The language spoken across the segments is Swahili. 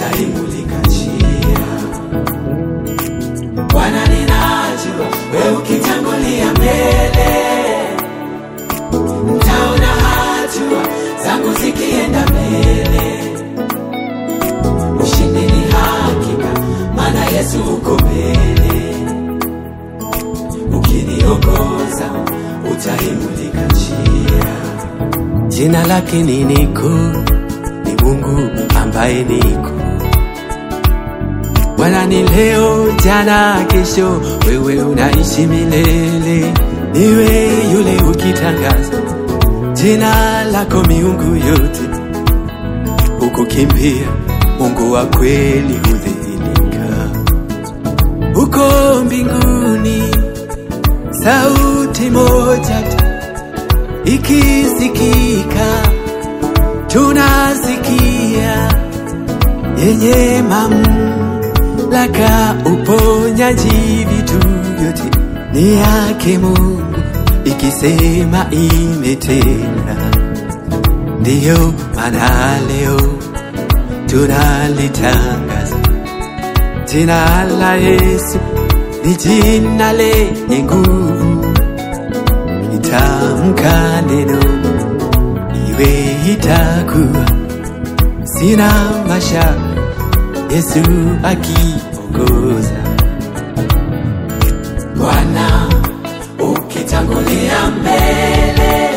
utaimulika njia. Bwana, ninajua wewe ukitangulia mbele, ntaona hatua zangu zikienda mbele. Ushindi ni hakika, maana Yesu uko mbele. Ukiniongoza utaimulika njia. Jina lake ni niko, ni Mungu ambaye niko. Bwana ni leo, jana, kesho, wewe unaishi milele. Niwe yule ukitangaza jina lako miungu yote ukukimbia, Mungu wa kweli hudhihirika. Uko mbinguni, sauti moja tu ikisikika, tunasikia yenye mamlaka, uponyaji, vitu vyote ni yake Mungu, ikisema imetenda. Ndiyo maana leo tunalitangaza jina la Yesu, ni jina lenye nguvu. Itamka neno iwe itakuwa, sina mashaka, Yesu akiongoza. Bwana ukitangulia mbele,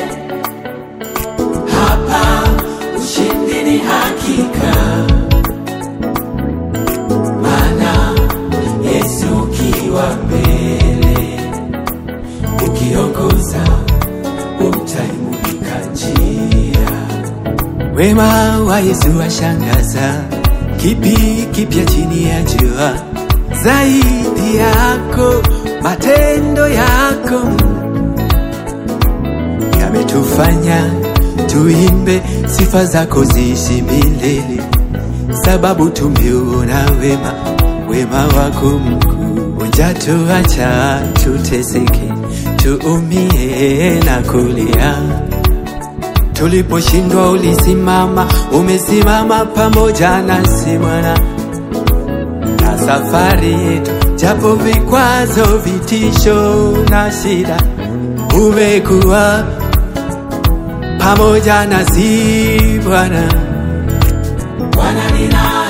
hapa ushindi ni hakika, maana Yesu ukiwa mbele, ukiongoza utaimulika njia. Wema wa Yesu washangaza, kipi kipya chini ya jua zaidi yako, matendo yako yametufanya tuimbe sifa zako ziishi milele, sababu tumeuona wema, wema wako mkuu. Hujatuacha tuteseke, tuumie na kulia Tuliposhindwa ulisimama, umesimama pamoja nasi Bwana, na safari yetu, japo vikwazo, vitisho na shida, umekuwa pamoja nasi Bwana. Bwana nina